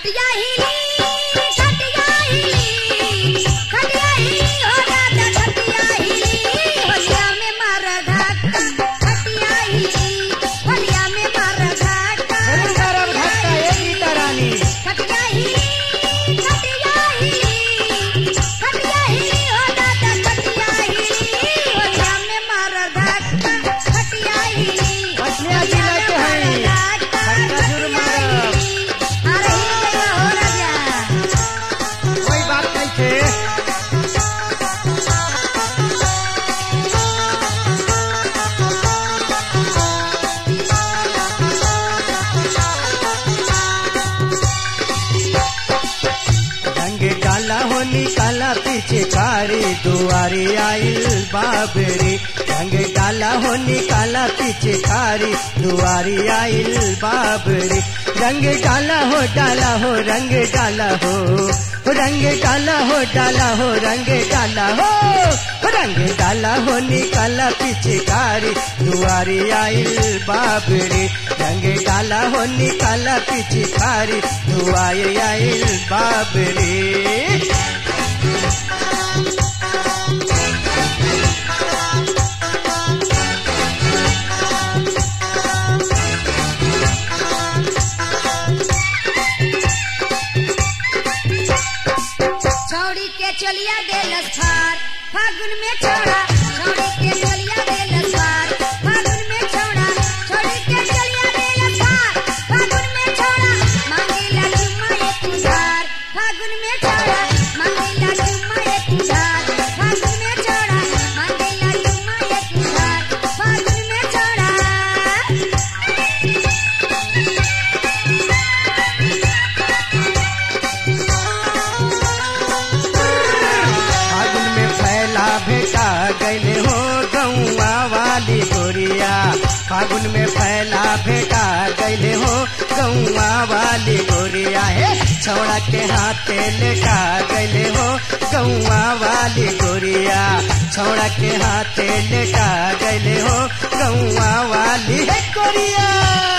खटिया हिली खटिया हिली खटिया हिली हो राजा खटिया हिली होलिया में मार धक्का खटिया हिली होलिया में मार धक्का अरे मारा धक्का ए गीता रानी खटिया हिली खटिया हिली खटिया हिली हो राजा खटिया हिली होलिया में मार धक्का खटिया हिली खटिया जिला के हैं। खटिया जरूर मारब। अरे हिल गया हो राजा कोई बात नहीं थे रंग डाला हो निकाला पीछे कारी दुआरी आइल बाबरी रंग डाला हो निकाला पीछे कारी दुआरी आइल बाबरी रंग डाला हो डाला हो रंग डाला हो रंग डाला हो डाला हो रंग डाला हो रंग डाला हो निकाला पीछे कारी दुआरी आइल बाबरी रंग डाला हो निकाला पीछे कारी दुआरी आइल बाबरी छौड़ी के चलिया देलस फार फागुन में छौड़ा छौड़ी के चलिया देलस फार फागुन में छौड़ा छौड़ी के चलिया देलस फार फागुन में छौड़ा मांगेला चुम्मा एक उधार फागुन में छौड़ा मांगेला चुम्मा एक उधार फागुन में छौड़ा मांगेला चुम्मा एक उधार फागुन में छौड़ा फागुन में फैला भेटा गैले हो गौआ वाली गोरिया फागुन में फैला भेटा गैले हो गौआ वाली गोरिया हे छौड़ा के हाथे लेटा गैले हो गौआ वाली गोरिया छौड़ा के हाथे लेटा गैले हो गौआ वाली हे गोरिया